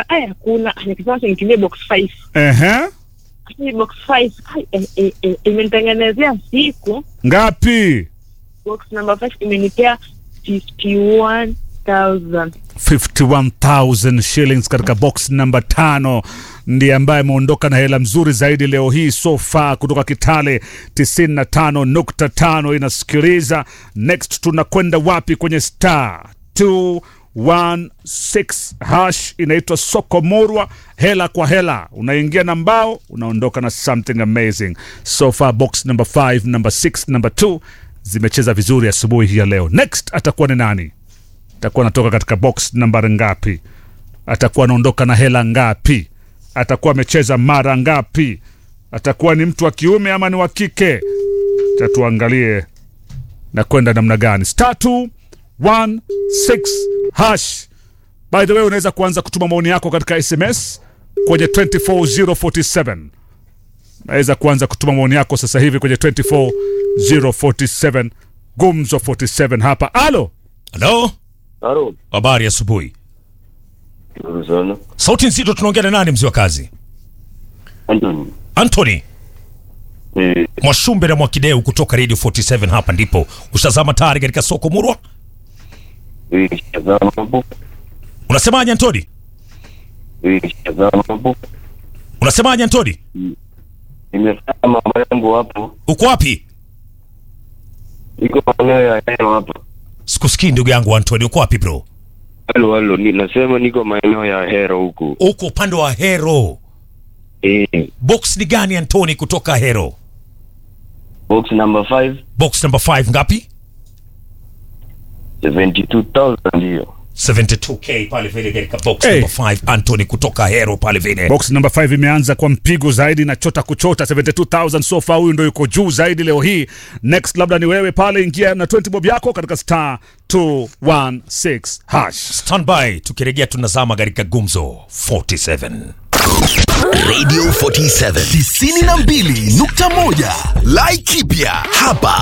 aya hakuna nikisema acha nitumie box 5 Ehe. Lakini box 5 ai, eh, eh, eh, imenitengenezea siku Ngapi? box number 5 imenipea 51000 51,000 shillings katika box namba tano ndiye ambaye ameondoka na hela mzuri zaidi leo hii so far kutoka Kitale 95.5 inasikiliza. Next tunakwenda wapi kwenye star 216 hash inaitwa soko morwa, hela kwa hela, unaingia na mbao unaondoka na something amazing. So far box number 5, number 6, number 2 zimecheza vizuri asubuhi hii ya leo. Next atakuwa ni nani? atakuwa anatoka katika box nambari ngapi? Atakuwa anaondoka na hela ngapi? Atakuwa amecheza mara ngapi? Atakuwa ni mtu wa kiume ama ni wa kike? Tatuangalie na kwenda namna gani. Star 216 hash. By the way, unaweza kuanza kutuma maoni yako katika SMS kwenye 24047 naweza kuanza kutuma maoni yako sasa hivi kwenye 24047 gumzo 47 hapa. Alo, Halo, Halo, habari asubuhi. nzuri sana. Sauti nzito, tunaongea na nani mzee wa kazi? Anthony. Anthony Eh, Mwashumbe na Mwakideu kutoka Radio 47 hapa ndipo. Ushazama tayari katika soko Murwa? eh, shazama hapo. Unasemaje Anthony? Eh, shazama hapo. Unasemaje Anthony? Nimefanya mambo yangu hapo. Uko wapi? Iko maeneo ya Hero hapa. Sikusikii ndugu yangu Anthony, uko wapi bro? Halo, halo, ni nasema niko maeneo ya Hero huku. Uko upande wa Hero. Eh, Box ni gani Anthony kutoka Hero? box number 5, Box number 5 ngapi? 72,000 hiyo. 72k pale vile katika box Hey. number 5 Anthony kutoka Hero pale vile. box number 5 imeanza kwa mpigo zaidi na chota kuchota 72000 so far, huyu ndo yuko juu zaidi leo hii. Next labda ni wewe pale, ingia na 20 bob yako katika star 216 hash. Standby, tukirejea tunazama katika gumzo 47. Radio 47 92.1 Laikipia hapa